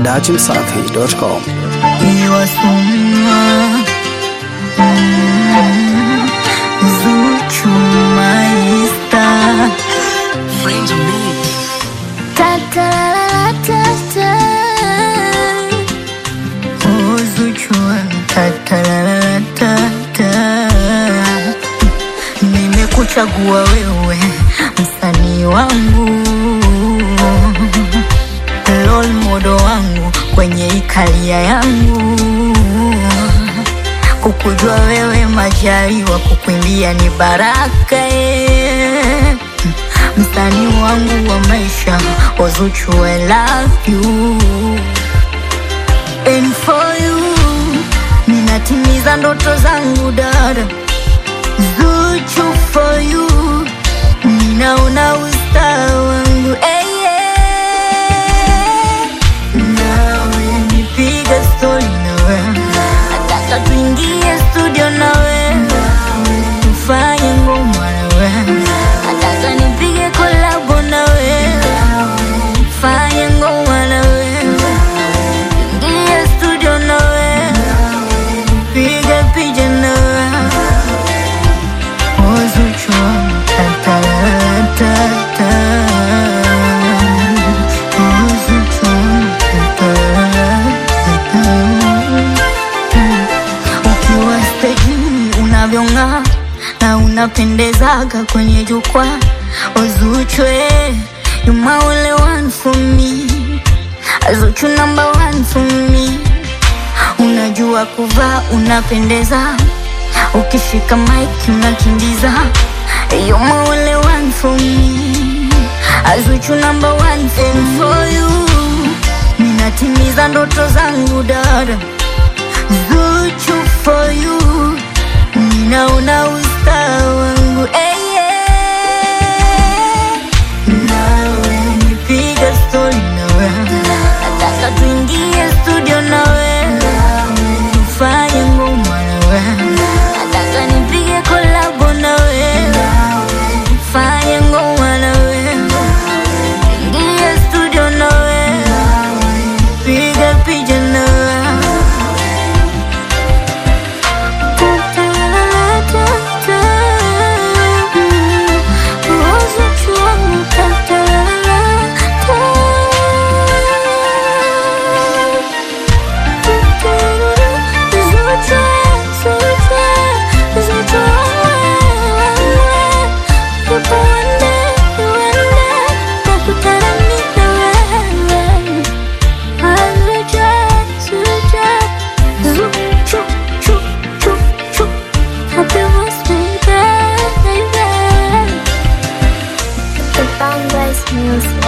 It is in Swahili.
dachimsafi.com. Iwasuma mm, Zuchu Maista Oh, Zuchu tatataratata Nimekuchagua wewe msanii wangu role model wangu kwenye ikalia yangu kukujua wewe majaliwa kukuimbia ni baraka eh. msanii wangu wa maisha Ozuchu I love you and for you ninatimiza ndoto zangu dada Zuchu for you ninaona usta wangu hey, yeah. nawe nipiga stori nawe nataka tuingie studio nawe tufanye ngoma nawe nataka nipige kolabo nawe fanye ngoma nawe ingie studio nawe piga picha nawe Ozuchu ta-ta-ta-ta. Ozuchu ta-ta-ta. Ukiwa stejini unavyong'aa na unapendezaga kwenye jukwaa Ozuchu eh, you my only one for me Ozuchu number one for me unajua kuvaa unapendeza ukishika mic unakimbiza you my only one for me Azuchu number one thing for you ninatimiza ndoto zangu dada Zuchu for you ninaona usta wangu hey, yeah. nawe nipiga stori nawe nataka tuingie studio nawe tufanye ngoma nawe nataka nipige kolabo nawe fanye ngoma nawe ingie studio nawe piga picha nawe Music.